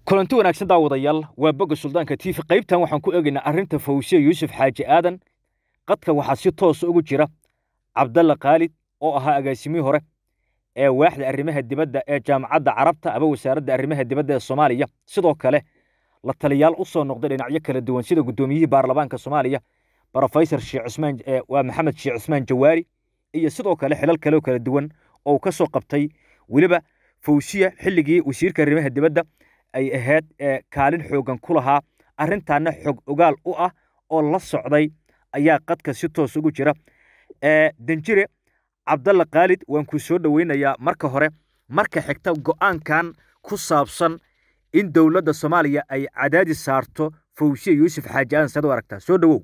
kulanti wanaagsan daawadayaal waa bogga suldaanka tiifi qaybtan waxaan ku eegaynaa arrinta fawsiya yuusuf xaaji aadan qadka waxaa si toosa ugu jira cabdalla khaalid oo ahaa agaasimihii hore ee waaxda arrimaha dibadda ee jaamacadda carabta aba wasaaradda arrimaha dibadda ee soomaaliya sidoo kale la taliyaal u soo noqday dhinacyo kala duwan sida guddoomiyihii baarlamaanka soomaaliya brofesor sheekh cusmaan waa maxamed sheekh cusmaan jawaari iyo sidoo kale xilal kale oo kala duwan oo uu ka soo qabtay weliba fawsiya xilligii wasiirka arrimaha dibadda ay ahayd kaalin xoogan ku lahaa arrintaana xog ogaal u ah oo la socday ayaa qadka si toos ugu jira danjire cabdalla khaalid waan ku soo dhoweynayaa marka hore marka xigta go'aankan ku saabsan in dowladda soomaaliya ay cadaadis saarto fawsiya yuusuf xaaji aadan saad u aragtaa soo dhowow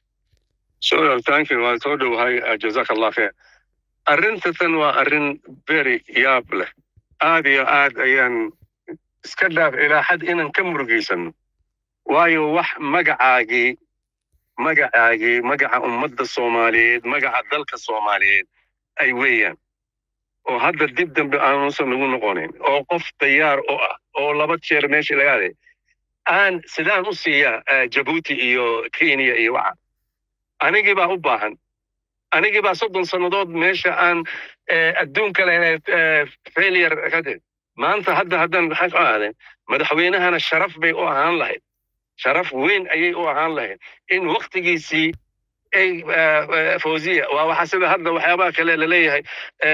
waan soo dhowahay jazaka allah kheer arrintatan waa arrin very yaab leh aad iyo aad ayaan iska dhaaf ilaa xad inaan ka murugaysanno waayo wax magacaagii magacaagii magaca ummadda soomaaliyeed magaca dalka soomaaliyeed ay weeyaan oo hadda dib dambe aanuusan lagu noqonayn oo qof dayaar oo ah oo laba jeer meesha laga aday aan sidaan u siiyaa jabuuti iyo kenya iyo waxa anigii baa u baahan anigii baa soddon sannadood meesha aan adduunka leh failure kadib maanta hadda haddaan maxaa ku ahaadeen madaxweynahana sharaf bay u ahaan lahayd sharaf weyn ayay u ahaan lahayd in waktigiisii ay fawziya waa waxa sida hadda waxyaabaha kale laleeyahay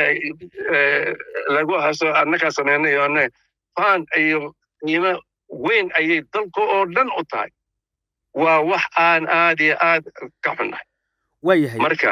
lagu haso annakaa sameynay iyo annaga faan iyo qiimo weyn ayay dalka oo dhan u tahay waa wax aan aad iyo aad ka xunnahay waayahay marka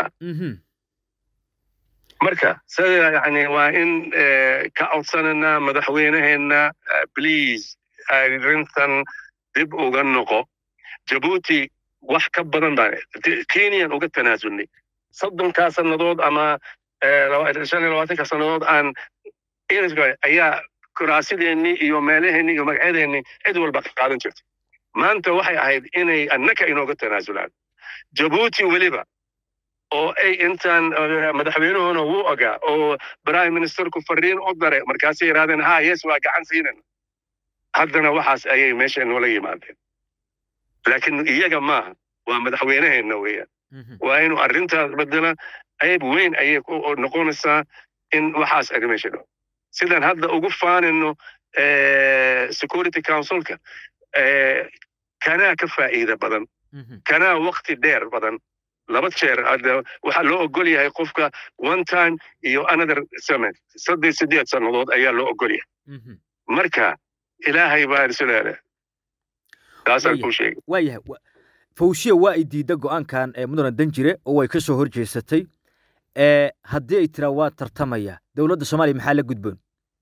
marka sida yani waa in ka codsananaa madaxweynaheenna please arrintan dib uga noqo jabuuti wax ka badan baan kenyan uga tanaasulnay soddonkaa sannadood ama shan iyo labaatanka sannadood aan ayaa kuraasideenni iyo meelaheennii iyo magacyadeenni cid walba qaadan jirtay maanta waxay ahayd inay annaka inooga tanaasulaan jabuuti weliba oo ay intaan madaxweynuhuna wuu ogaa oo prime ministerku fariin u daray markaasay yidhahdeen ha yes waa gacan siinana haddana waxaas ayay meesha noola yimaadeen laakiin iyaga maaha waa madaxweynaheenna weeyaan waa inuu arrintaas bedela ayb weyn ayay noqonaysaa in waxaas ay meesha dho sidaan hadda ugu faanino security councilka kanaa ka faa'iida badan kanaa wakti dheer badan laba jeer waxaa loo ogol yahay qofka one time iyo another summit saddex sideed sannadood ayaa loo ogol yahay marka ilaahay baa isleele taasaan kuu sheegay waayahay fawsiya waa ay diidda go'aankan ee mudana danjire oo way ka soo hor jeesatay haddii ay tiraa waa tartamaya dowladda soomaaliya maxaa la gudboon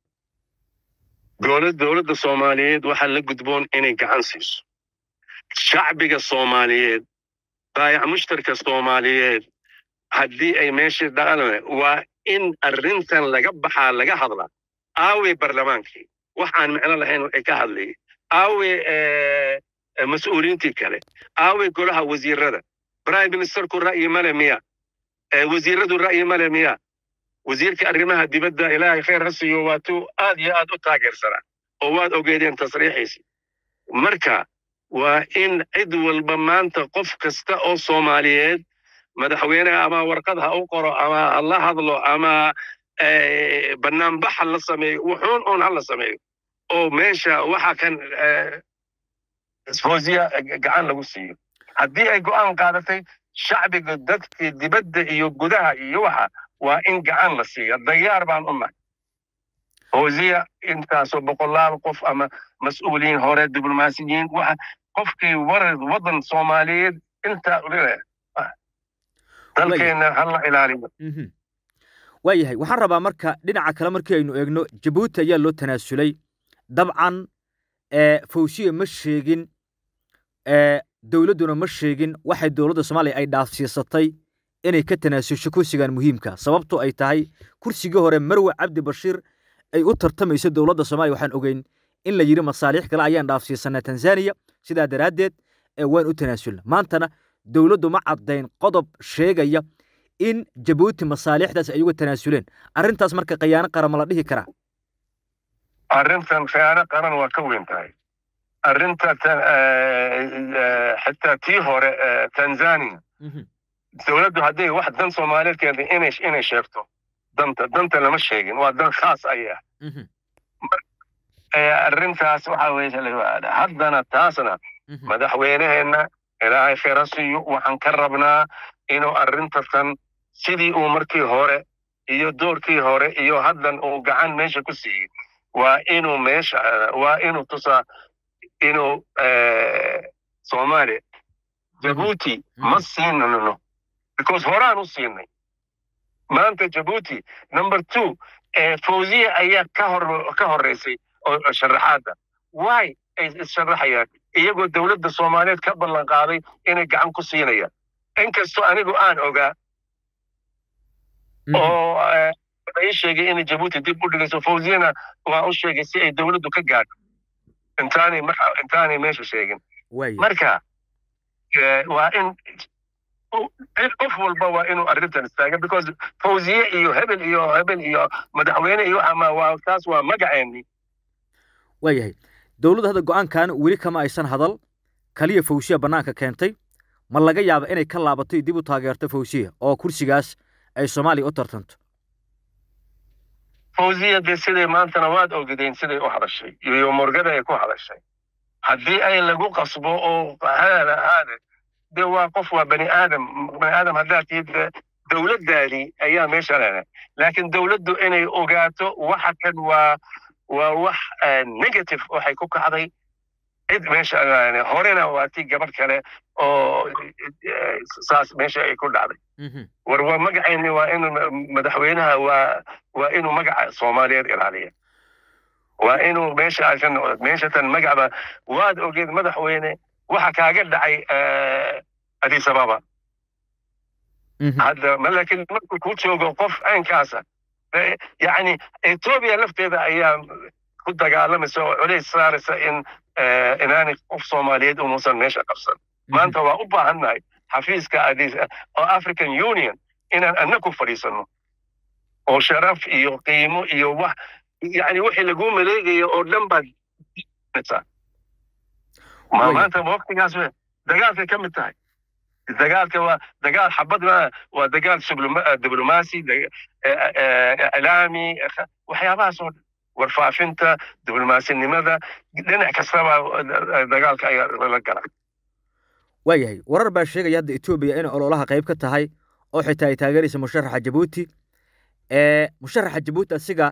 dowladda soomaaliyeed waxaa la gudboon inay gacan siiso shacbiga soomaaliyeed baayac mushtarka soomaaliyeed haddii ay meeshii dhaqan waa in arrintan laga baxaa laga hadlaa aawe barlamaankii waxaan micno lahayn ay ka hadlayay aawe mas-uuliyiintii kale aawe golaha wasiirada prime ministerku ra'yi male miya wasiiradu ra'yi male miya wasiirka arrimaha dibadda ilaahay khayr ha siiyo waatuu aad iyo aad u taageersanaa oo waad ogeedeen tasriixiisi marka waa in cid walba maanta qof kasta oo soomaaliyeed madaxweyneha ama warqad ha u qoro ama ha la hadlo ama banaanbax ha la sameeyo wuxuun uun ha la sameeyo oo meesha waxa kan fawziya gacan lagu siiyo haddii ay go'aan qaadatay shacbiga dadkii dibadda iyo gudaha iyo waxa waa in gacan la siiya dayaar baan u nahay fawziya intaasoo boqolaal qof ama mas-uuliyiin hore diblomaasiyiin waxa qofkii warar waddan soomaaliyeed intaa dalkeenna hala ilaaliyo waayahay waxaan rabaa marka dhinaca kale markii aynu eegno jabuuti ayaa loo tanaasulay dabcan fawsiya ma sheegin dowladduna ma sheegin waxay dowladda soomaaliya ay dhaafsiisatay inay ka tanaasusho kursigan muhiimka sababto ay tahay kursigii hore marwe cabdi bashiir ay u tartamayso dowladda soomaaliya waxaan ogeyn in la yidhi masaaliix kale ayaan dhaafsiisanaa tanzaniya sidaa daraaddeed waan u tanaasulna maantana dowladdu ma caddayn qodob sheegaya in jabuuti masaalixdaas ay uga tanaasuleen arrintaas marka khayaano qaran ma la dhihi karaa arrintan khiyaano qaran waa ka weyn tahay arrinta xitaa tii hore tanzania dowladdu hadday wax dan soomaaliyeed keentay inay inay sheegto danta danta lama sheegin waa dan khaas ayah arrintaas waxa weye haddana taasna madaxweyneheenna ilaahay khayra siiyo waxaan ka rabnaa inuu arrintasan sidii uu markii hore iyo doorkii hore iyo haddan uu gacan meesha ku siiyey waa inuu meesha waa inuu tusaa inuu soomaaliya jabuuti ma siinano because horaan u siinay maanta jabuuti number two fawziya ayaa ka hor ka horreysay oo sharaxaadda why ay issharaxayaan iyagoo dowladda soomaaliyeed ka ballan qaaday inay gacan ku siinayaan inkastoo anigu aan ogaa oo ii sheegay inay jabuuti dib u dhigayso fawziyana waa u sheegay si ay dowladdu ka gaadho intaanay intaanay meesha sheegin marka waa in qof walba waa inuu arrintan istaaga because fawziye iyo hebel iyo hebel iyo madaxweyne iyo ama waa taas waa magaceeni waayahay dowladdu hadda go-aankan weli kama aysan hadal kaliya fawsiya bannaanka keentay ma laga yaaba inay ka laabato dib u taageerto fawsiya oo kursigaas ay soomaaliya u tartanto fawziya dee siday maantana waad ogideen siday u hadashay iyo morgada ay ku hadashay haddii ay lagu qasbo oo haada haada dee waa qof waa bani aadam bani aadam haddaad tihid dowladdaadii ayaa meesha leedahay laakiin dowladdu inay ogaato waxa kan waa waa wax negative waxay ku kacday cid meesha horena waa tii gabadh kale oo saas meesha ay ku dhacday war waa magacayni waa in madaxweynaha waa waa inuu magaca soomaaliyeed ilaaliya waa inuu meesha ay ka noqdo meesha tan magacba waad ogeed madaxweyne waxa kaaga dhacay addis ababa hadda laakiin markuu ku joogo qof caynkaasa yani etoobiya lafteeda ayaa ku dagaalamaysa oo culays saaraysa in inaanay qof soomaaliyeed umuusan meesha qabsan maanta waa u baahannahay xafiiska addis oo african union inaan anna ku fadhiisano oo sharaf iyo qiimo iyo wax yani wixii laguu maleegayo oo dhan baad maanta waqtigaas dagaalkay ka mid tahay dagaalka waa dagaal xabad waa dagaal diblomaasi iclaami waxyaabahaas oo warfaafinta diblomasinimada dhinac kastaba dagaalka ayaa lala gala waayahay warar baa sheegaya hadda etoobiya inay ololaha qayb ka tahay oo xitaa ay taageeraysa musharaxa jabuuti musharaxa jabuuti asiga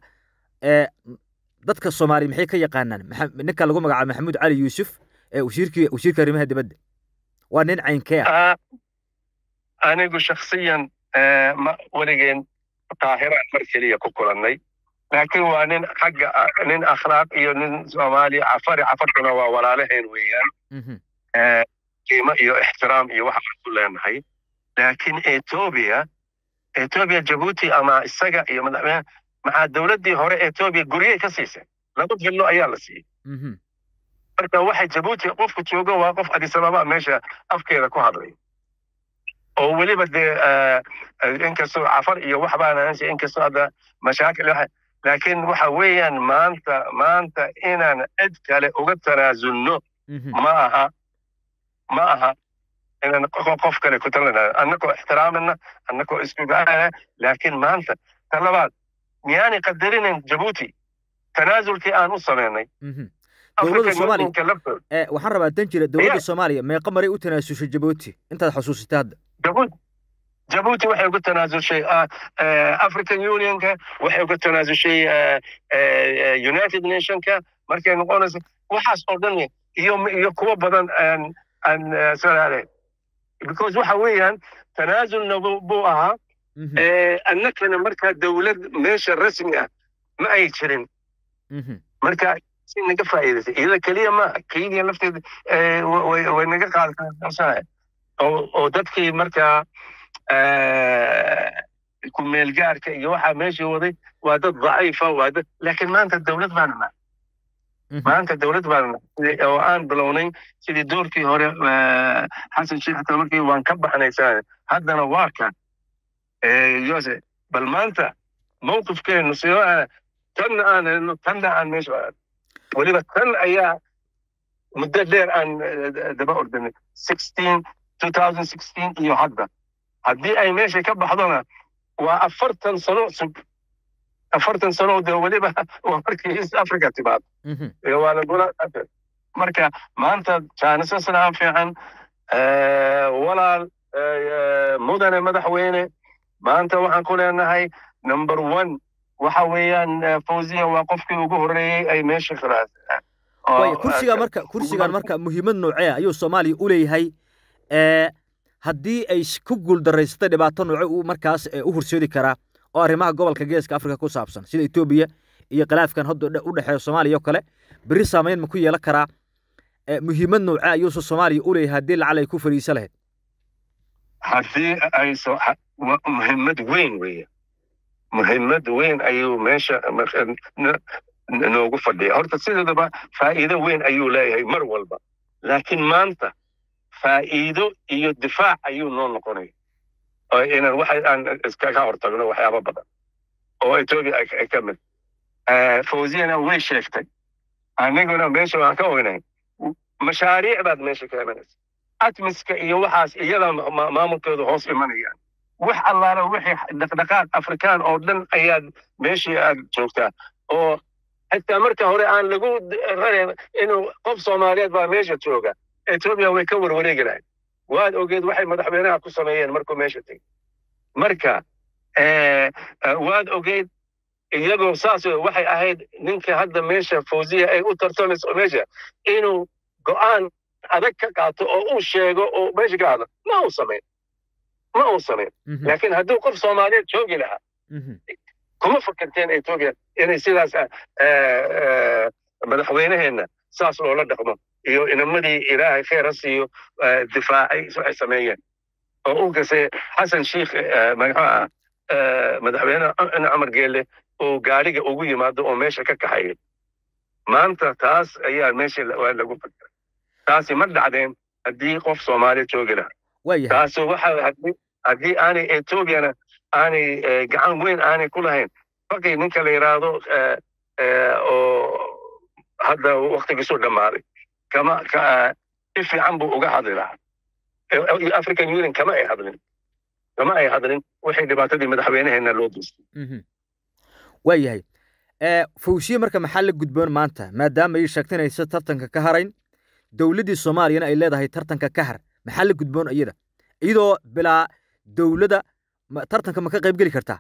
dadka soomaaliya maxay ka yaqaanaan ninka lagu magacaabo maxamuud cali yuusuf wasiirkii wasiirka arrimaha dibadda waa nin caynkee ah anigu shaksiyan ma weligeen qaahiraan mar keliya ku kulannay laakiin waa nin xagga nin akhlaaq iyo nin soomaaliya cafari cafarkuna waa walaalaheen weeyaan qiimo iyo ixtiraam iyo waxaan ku leenahay laakiin etoobiya etoobiya jabuuti ama isaga iyo madaxweyne maxaa dowladdii hore etoobiya guryey ka siisay laba fillo ayaa la siiyey marka waxa jabuuti qofku joogo waa qof addis ababa meesha afkeeda ku hadlay oo weliba dee inkastoo cafar iyo wax baan inkastoo hadda mashaakil laakiin waxa weeyaan maanta maanta inaan cid kale uga tanaasulno ma aha ma aha inaan qof kale ku talana annagoo ixtiraamana annagoo iskugaana laakiin maanta ta labaad miyaanay qadarinayn jabuuti tanaasulkii aan u samaynay dowladda soomaaliya waxaan rabaa dan jira dowladda soomaaliya meeqa maray u tanaasushay jabuuti intaad xusuusatay hadda jabuuti jabuuti waxay uga tanaasushay african unionka waxay uga tanaasushay united nationka markay noqonayso waxaas oo dhan iyo iyo kuwo badan aan aan salaale because waxa weeyaan tanaasulna buu ahaa annakana markaa dowlad meesha rasmi ah ma ay jirin marka si naga faa'iidaysay iyada keliya ma kenya lafteeda way naga qaadata oo dadkii markaa ku meelgaarka iyo waxaa meesha waday waa dad daciifa waa dad laakiin maanta dowlad baana nahay maanta dowlad baana nahay oo aan bilownay sidii doorkii hore xasan sheekh xataa markii waan ka baxnay haddana waa kan yose bal maanta mawqifkeenu sidoo tanna aan helno tanna aan meesha weliba tan ayaa muddo dheer aan daba ordanay sixteen two thousand sixteen iyo hadda haddii ay meesha ka baxdona waa afartan sano sug afartan sano de weliba waa markii east africa timaado waa lagula marka maanta jaanisasnaa fiican walaal mudane madaxweyne maanta waxaan ku leenahay number one waxa weeyaan fawziya waa qofkii ugu horreeyey ay meesha khalaasaan way kursiga marka kursigan marka muhiimad noocee ayuu soomaaliya u leeyahay haddii ay ku guuldarraysatay dhibaato nooce uu markaas u horseedi karaa oo arrimaha gobolka geeska afrika ku saabsan sida etoobiya iyo khilaafkan hadda u dhexeeya soomaaliya oo kale berri saamayn ma ku yeelan karaa muhiimad noocee ayuuse soomaaliya u leeyahay haddii lacal ay ku fadhiisa lahayd haddii ay muhiimad weyn weeye muhiimad weyn ayuu meesha noogu fadhiya horta sideedaba faa'iido weyn ayuu leeyahay mar walba laakiin maanta faa'iido iyo difaac ayuu noo noqonaya oo inaan waxa aan iskaga hortagno waxyaaba badan oo etoobiya ay ka mid fawziyana way sheegtay aniguna meesha waan ka ognay mashaariic baad meesha ka imanaysa atmiska iyo waxaas iyada maamulkooda hoos imanayaan wax allaala wixii dhaqdhaqaaq afrikaan oo dhan ayaad meeshii aad joogtaa oo xitaa marka hore aan lagu rareen inuu qof soomaaliyeed baa meesha jooga etoobiya way ka warwareegi lahayd waad ogeed waxay madaxweynaha ku sameeyeen markuu meesha tegey marka waad ogeyd iyagoo saas waxay ahayd ninka hadda meesha fawziya ay u tartamayso meesha inuu go'aan adag ka qaato oo uu sheego oo meesha ka hadlo ma uu samayn ma uu samayn laakiin hadduu qof soomaaliyeed joogi lahaa kuma fakarteen etoobiya inay sidaas madaxweyneheenna saas loola dhaqmo iyo inamadii ilaahay khayr ha siiyo difaacay ay sameeyeen oo u gasay xasan sheikh magaxuu ah madaxweyne cumar geelle uu gaariga ugu yimaado oo meesha ka kaxayay maanta taas ayaa meesha waa lagu fakera taasi ma dhacdeen haddii qof soomaaliya joogi lahaa taasi waxa haddii aanay etoobiyana aanay gacan weyn aanay ku lahayn fakay ninka la yidhaahdo oo hadda waktigiisu dhammaaday kama si fiican buu uga hadli lahaa african union kama ay hadlin kama ay hadlin waxay dhibaatadii madaxweynaheena loo geystay waa yahay fawsiye marka maxaa la gudboon maanta maadaama ay sheegtay inaysa tartanka ka harayn dowladdii soomaaliyana ay leedahay tartanka ka har maxaa la gudboon iyada iyadoo bilaa dowladda tartanka ma ka qayb geli kartaa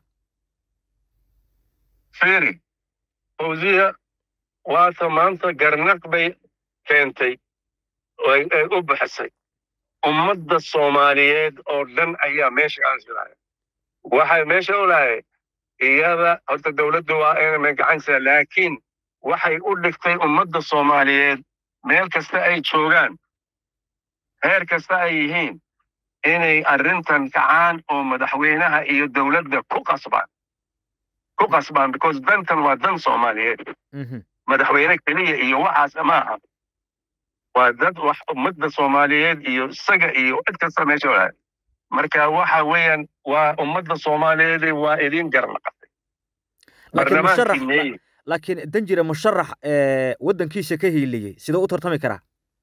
firi fawziya waata maanta garnaq bay keentay ay u bixisay ummadda soomaaliyeed oo dhan ayaa meesha aansilahay waxay meesha u lahay iyada horta dowladdu waa inay gacansa laakiin waxay u dhigtay ummadda soomaaliyeed meel kasta ay joogaan heer kasta ay yihiin inay arrintan kacaan oo madaxweynaha iyo dowladda ku qasbaan ku qasbaan because dantan waa dan soomaaliyeed madaxweyne keliya iyo waxaas maaha waa dad wax ummadda soomaaliyeed iyo isaga iyo cid kasta meesha walahay marka waxa weeyaan waa ummadda soomaaliyeed waa idin garnaqatay laakiin danjire musharax waddankiisa ka hiiliyey sidoo u tartami karaa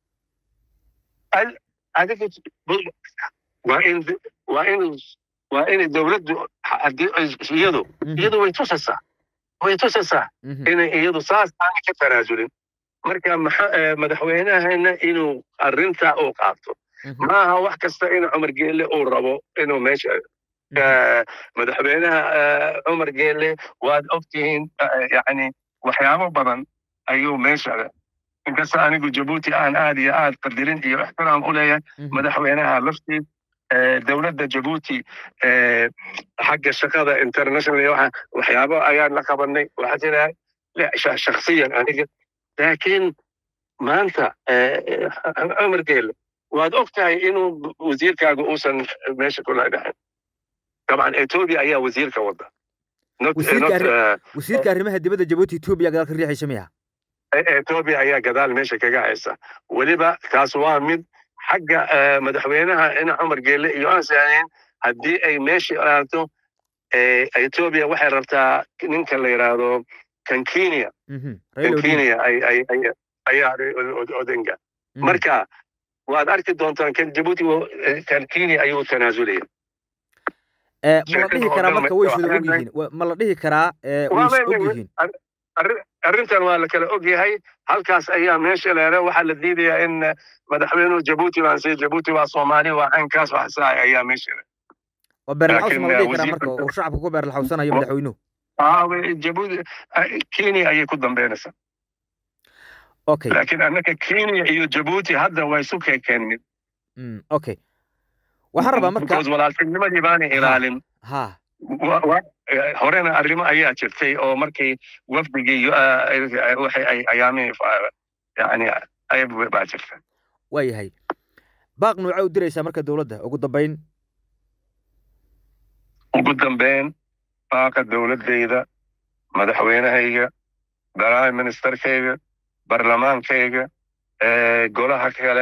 waa in waa in waa inay dowladdu haddii iyadu iyadu way tusaysaa way tusaysaa inay iyadu saas aanay ka tanaasulin marka madaxweynahana inuu arrintaa uu qaato maaha wax kasta in cumar geelle uu rabo inuu meesha madaxweynaha cumar geelle waad ogtihiin yani waxyaabo badan ayuu meesha inkasta anigu jabuuti aan aad iyo aad qadirin iyo ixtiraam u leeyahay madaxweynaha laftiis dowladda jabuuti xagga shaqada international waxa waxyaabo ayaan la qabanay waxaa jira shakhsiyan aniga laakiin maanta cumar geelle waad og tahay inuu wasiirkaaga uusan meesha kula dhaxin طبعا etoobiya ayaa wasiirka wada wasiirka arrimaha dibadda jabuuti etoobiya gadaal ka riixaysa miya etoobiya ayaa gadaal meesha kaga haysa weliba taas waa mid xagga madaxweynaha ina cumar geelle iyo aan saanayn haddii ay meesha aato etoobiya waxay rabtaa ninka la yidhaahdo kankenia kankenia ayaa odenga marka waad arki doontaan kan jabuuti kan kenya ayuu tanaasulaya ma la dhihi karaa marka way iswada og yihiin ma la dhihi karaa way is og yihiin arrintan waa la kala og yahay halkaas ayaa meesha leere waxaa la diidayaa in madaxweynuhu jabuuti baan si jabuuti waa soomaali waa caynkaas wax saa ayaa meesha leere oo beerlaxaws ma la dhihi karaa marka uu shacabka ku beerlaxawsanayo madaxweynuhu jabuuti kenya ayay ku dambeynaysaa okay laakiin annaka kenya iyo jabuuti hadda waa isu kekeenin okay waxaan rabaa marka walaaltinimadii baana ilaalin ha horena arrimo ayaa jirtay oo markii wafdigii waxay ay ayaamihii yani ayab baa jirta waa yahay baaq nuuce u diraysaa marka dowladda ugu dambayn ugu dambeyn baaqa dowladdayda madaxweynahayga prime ministerkayga barlamaankayga golaha kale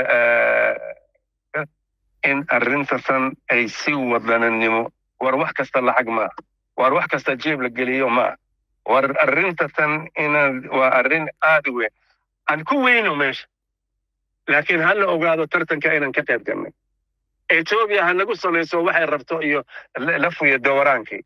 in arrintasan ay si wadananimo war wax kasta lacag maaha war wax kasta jeeb la geliyo maaha war arrintatan inaan waa arrin aad u weyn aan ku weyno meesha laakiin ha la ogaado tartanka inaan ka qayb galnay etoobiya ha nagu samayso waxay rabto iyo lafuya dowraankii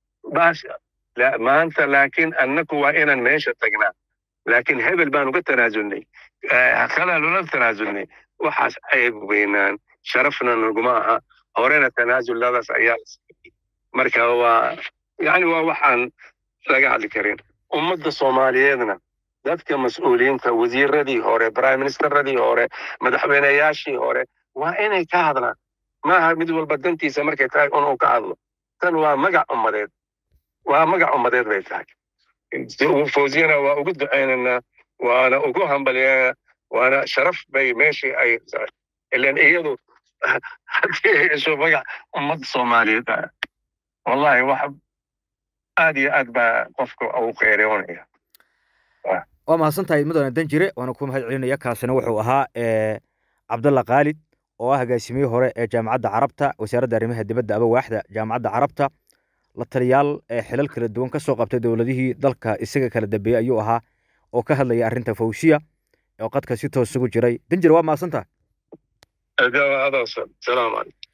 maanta laakiin annaku waa inaan meesha tagnaa laakiin hebel baan uga tanaasulnay khalaalula tanaasulnay waxaas ceeb weynaan sharafna naguma aha horena tanaasuladaas ayaa marka waa yani waa waxaan laga hadli karin ummadda soomaaliyeedna dadka mas-uuliyiinta wasiiradii hore prime ministeradii hore madaxweyneyaashii hore waa inay ka hadlaan maaha mid walba dantiisa markay tahay inuu ka hadlo tan waa magac ummadeed waa magac ummadeed bay tahay fawziyana waa ugu ducaynaynaa waana ugu hambalyeena waana sharaf bay meeshii ay ilan iyadu haddii ay hesho magac ummadda soomaaliyeed wallahi wax aad iyo aad baa qofka ugu qeyreonaya waa mahadsan tahay mudane danjire waana ku mahad celinaya kaasina wuxuu ahaa cabdalla khaalid oo ah hagaasimiyihii hore ee jaamacadda carabta wasaaradda arrimaha dibadda aba waaxda jaamacadda carabta la taliyaal xilal kala duwan ka soo qabtay dowladihii dalka isaga kala dambeeyey ayuu ahaa oo ka hadlaya arrinta fawsiya oo qadka si toos ugu jiray danjire waa mahadsan tahay salaamu calaykum